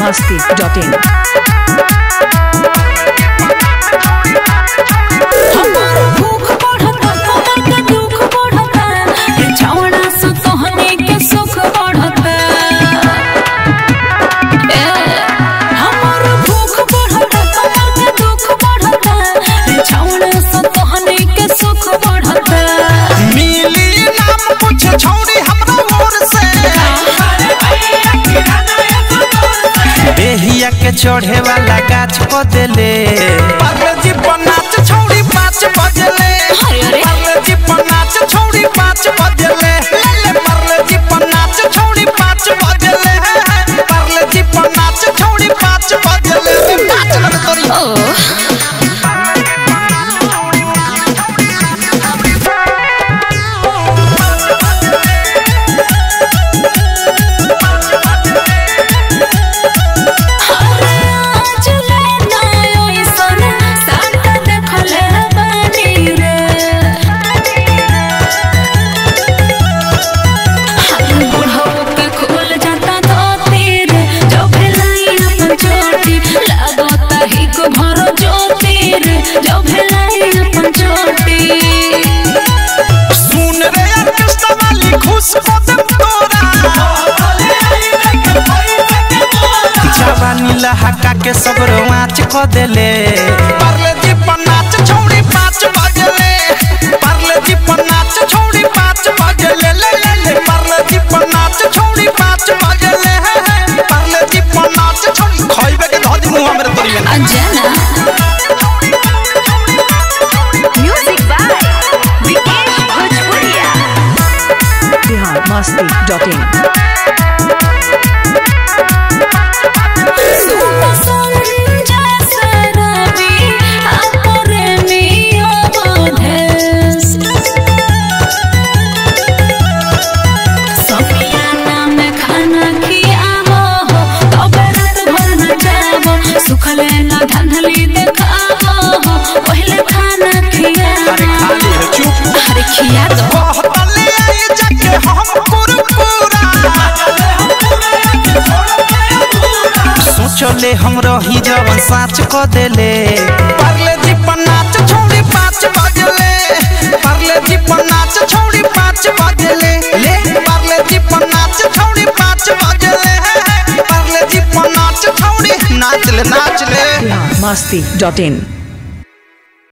masti.in. हमार भूख बढ़ता कमर के दुख बढ़ता ये छावड़ा से तोहनी के सुख बढ़ता ए हमार भूख बढ़ता कमर के दुख बढ़ता ये छावड़ा से तोहनी के सुख बढ़ता मिली नाम कुछ छौड़ी हमरा ओर से बेहिया के चढ़े वाला गाछ को देले पार्वती पनाच छौड़ी पाँच बजले अरे, अरे। पार्वती पनाच छौड़ी पाँच बजले ले ले पार्वती पनाच छौड़ी पाँच बजले पार्वती पनाच छौड़ी पाँच बजले पाँच लग तोरी ओ आज ले ना ओइसन साथ देखले बानी रे हम बुढ़ऊ के खोल जाता धोती रे जो भेलाई अपन चोटी लागता ही को भरो ज्योति रे जो भेलाई अपन चोटी सुन रे ऑर्केस्ट्रा वाली खुश को दे तोरा जवानी लहका के सब रोमांच को देले परले जी पनाच छौड़ी पाँच बजले परले जी पनाच छौड़ी पाँच बजले ले ले ले परले जी पनाच छौड़ी पाँच बजले परले जी पनाच छौड़ी खइबे के धदी मुंह हमरे तोरी में Anjana Music by Vikesh Bhojpuria. Bihar masti.in. Sanjay सरवी अपरे मियो बधेस समियाना में खाना खियावो हो तबे रात भर न जावो सुखले न धंधली देखावो हो पहले खाना खियावो अरे खाली है चुप अरे खिया दो कहतले आई जाके हम कुरकुरा सोचले हम रही जवन साच क देले परले जी पनाच छौड़ी पाँच बजले परले जी पनाच छौड़ी पाँच बजले ले परले जी पनाच छौड़ी पाँच बजले परले जी पनाच छौड़ी नाच ले नाच ले Bihar masti.in.